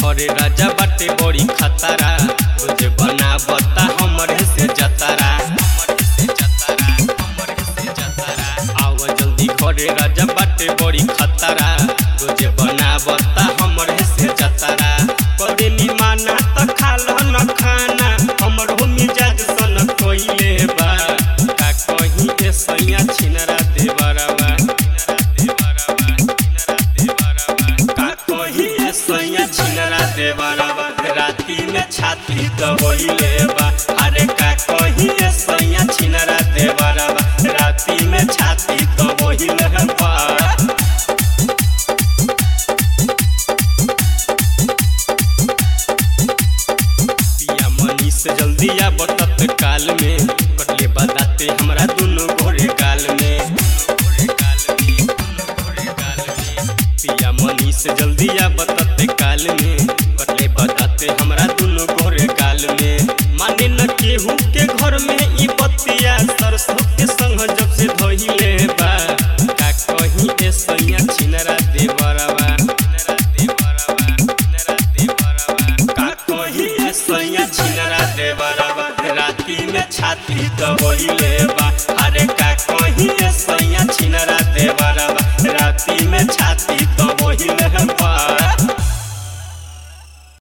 घरे राजा बाटे बड़ी खतरा रोज बनावता हमरे से जतरा हमरे से जतरा हमरे से जतरा आव जल्दी घरे राजा बाटे बड़ी खतरा रोज बनावता हमरे से जतरा करे निमाना त खाल न खाना हमरो मिजाज सन कोइले बा का कहीं के सैया छिनरा देवरवा का कहीं के सैया छिनरा देवरवा राती में छाती दबोइले बा अरे का कहीं के सैया छिनरा देवरवा राती में छाती दबोइले बा पिया मनी से जल्दी आ बतत काल में कटले बताते हमरा दोनों घोड़े गाल में पिया मनी से जल्दी आ बतत काल में कटले बताते हमरा दोनों घोड़े गाल में माने न केहू के घर में ई बतिया सरसों के संग जब से धोइले बा का कहीं ए सैया छिनरा देवरवा छिनरा देवरवा छिनरा देवरवा का कहीं ए सैया छिनरा देवरवा राती में छाती दबोइले बा अरे का